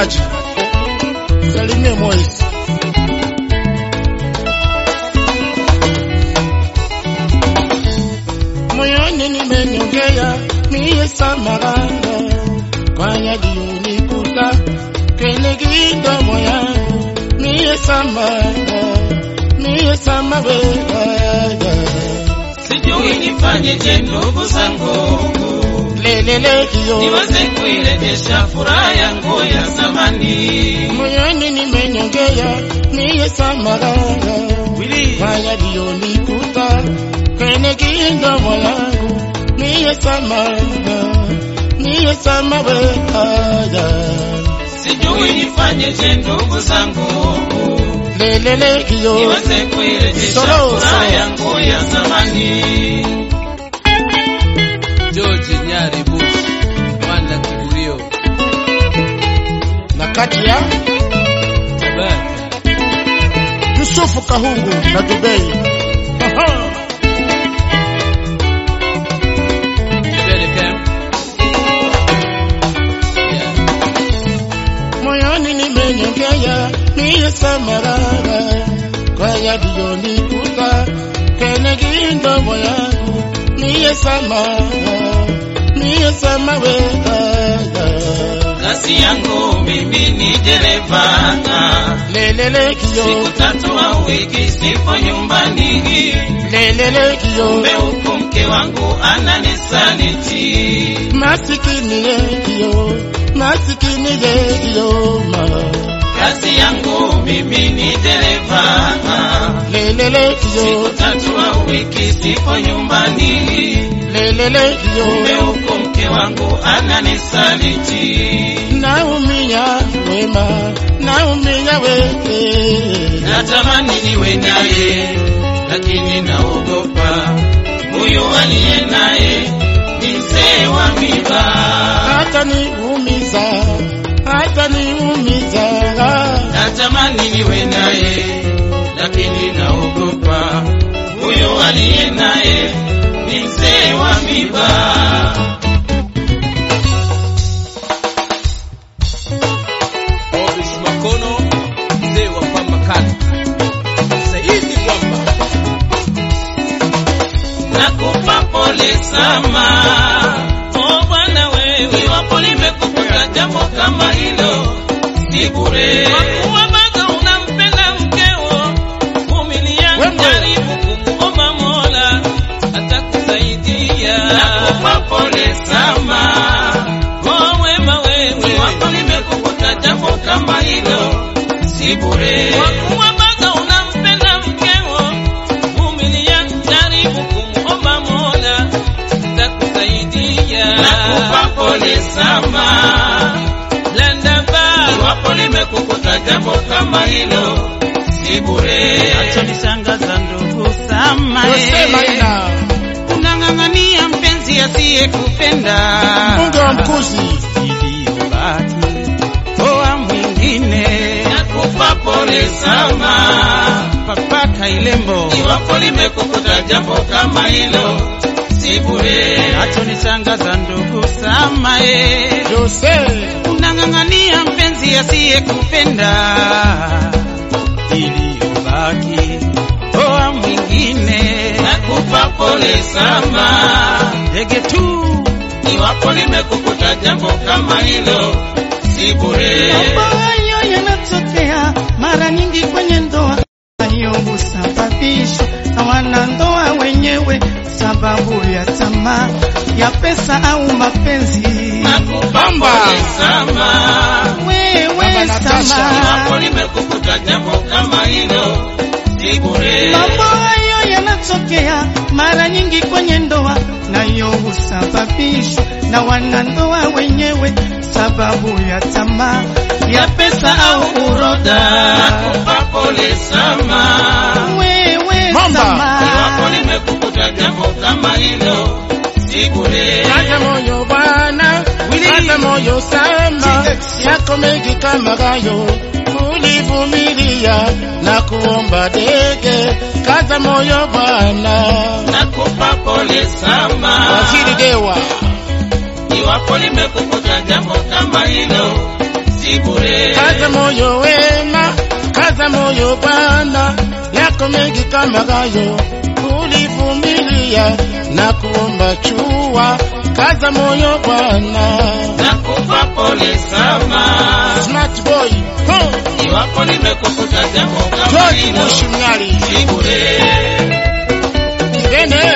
Miraji, salimie Moise. Moyoni nimenyongea mie samaranga kwa yaliyonikuta kwenye kidomo yangu mie samanga mie samawega sijui nifanyeje ndugu zangu lelele kiyo niweze kuirejesha furaha yangu ya zamani moyoni nimenyongea mie samaranga kwa yaliyonikuta kwenye kidomo yangu mie samanga mie samawega sijui nifanyeje ndugu zangu lelele kiyo niweze kuirejesha Solo, furaha solo. yangu ya zamani George Nyari Bush, Wanda Kiburio, na kati ya Tabata, Yusufu Kahungu na Dubei. Aha. Kibele Camp. Yeah. Moyoni nimenyongea mie samarara kwa yaliyonikuta kwenye kindomo yangu mie samara mie samawega kazi yangu mimi ni dereva lelele kiyo siku tatu au wiki sipo nyumbani lelele kiyo kumbe huku mke wangu ananisaliti masikini ye kiyo masikini ye kiyo ma kazi yangu mimi ni dereva lelele kiyo siku tatu au wiki sipo nyumbani lelele kiyo kumbe huku mke wangu ananisaliti naumia wema naumia wewe natamani niwe naye lakini naogopa huyu aliye naye ni mzee wa miba hata niumiza hata niumiza natamani niwe naye lakini naogopa huyu aliye naye ni mzee wa miba Morris Makono, mzee wa kwamba kati. Saidi kwamba nakupa pole sama o bwana wewe iwapo limekukuta jambo kama hilo si bure wakuwa bado unampenda mkeo vumilia Wewe. jaribu kumuomba mola atakusaidia nakupa pole sama o wema wewe iwapo limekukuta jambo kama hilo si bure wakuwa bado unampenda mkeo vumilia jaribu kumuomba mola takusaidia nakupa pole sama landaba iwapo limekukuta jambo kama hilo si bure Achonishangaza ndugu Sama, Yosema eh. ina unang'ang'ania mpenzi asiyekupenda Mungu wa mkuzi iliyobaki toa mwingine nakupa pole sama papaka ilembo iwapo limekukuta jambo kama hilo si bure achonishangaza ndugu Sama, eh. Jose unang'ang'ania mpenzi asiyekupenda iliyobaki toa mwingine nakupa pole sama ndege tu iwapo limekukuta jambo kama hilo si bure Mambo hayo yanatokea mara nyingi kwenye ndoa, hayo husababishwa na wanandoa wenyewe, sababu ya tamaa ya pesa au mapenzi. nakupa Bamba. pole sama Wewe Baba Natasha. iwapo tamaa, limekukuta jambo kama hilo si bure mambo hayo yanatokea mara nyingi kwenye ndoa, nayo husababishwa na wanandoa wenyewe, sababu ya tamaa ya pesa au uroda. nakupa pole sama Wewe Mamba. tamaa iwapo limekukuta jambo kama hilo si bure Kaza moyo bwana, kaza moyo sama, yako mengi kama hayo ulivumilia na kuomba dege. Kaza moyo bwana, nakupa pole sama waziri Dewa iwapo limekukuta jambo kama hilo si bure. Kaza moyo wema, kaza moyo Bwana, yako mengi kama hayo ulivumilia na kuomba chua. Kaza moyo Bwana, Nakupa pole sana, smart boy huh. iwapo nimekukuta jambo kama George hilo Bush Mnyali si bure. Kidene